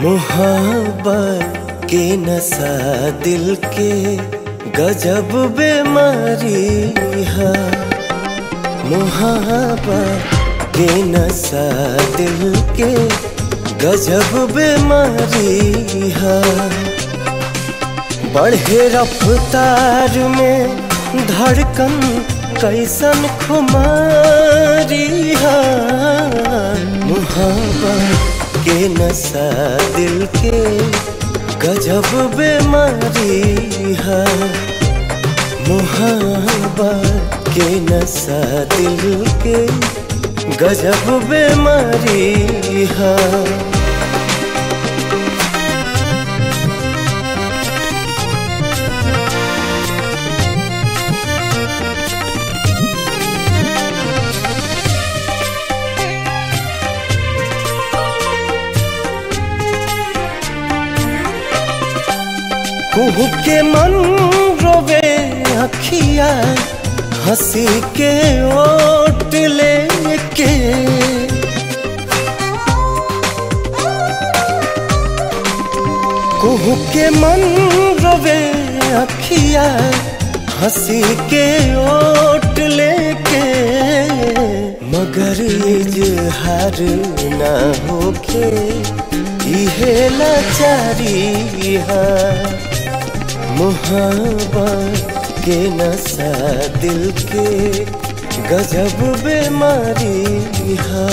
मोहब्बत के नशा दिल के गजब बीमारी है मोहब्बत के नशा दिल के गजब बीमारी है बढ़े रफ्तार में धड़कन कैसन खुमारी है मोहब्बत के नशा दिल के गजब बीमारी है मोहब्बत के नशा दिल के गजब बीमारी है कुहू के मन रोवे अखिया हंसी के ओट लेके कुहू के मन रोवे अखिया हंसी के ओट लेके मगर इजहार ना होके इहे लाचारी है मोहब्बत के नशा दिल के गजब बीमारी है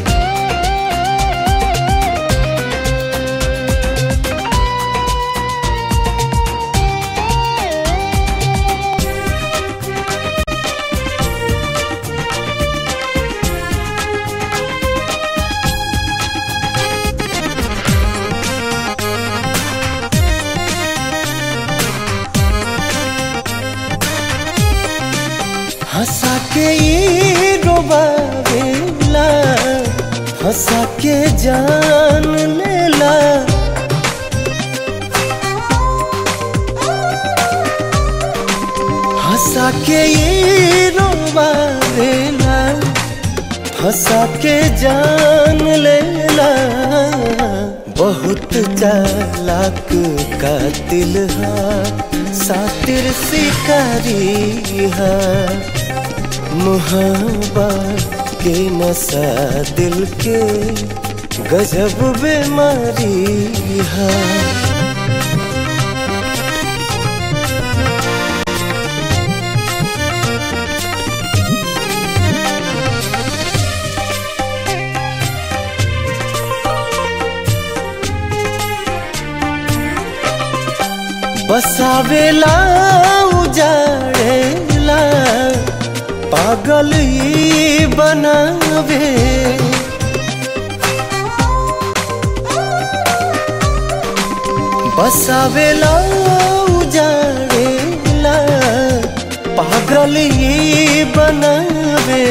हंसा के ये रोबावेला हंसा के जान लेला हंसा के ये रोबावेला हंसा के जान लेला बहुत चालाक कातिल है सातिर शिकारी है मोहब्बत के नशा दिल के गजब बीमारी है बसावेला उजाड़ेला पागल ही बनावे बसावेला उजाड़ेला पागल ही बनावे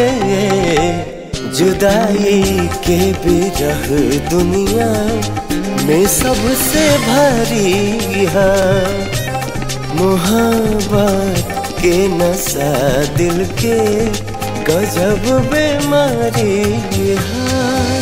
जुदाई के बिरह दुनिया में सबसे भारी है मोहब्बत के नशा दिल के गजब बीमारी है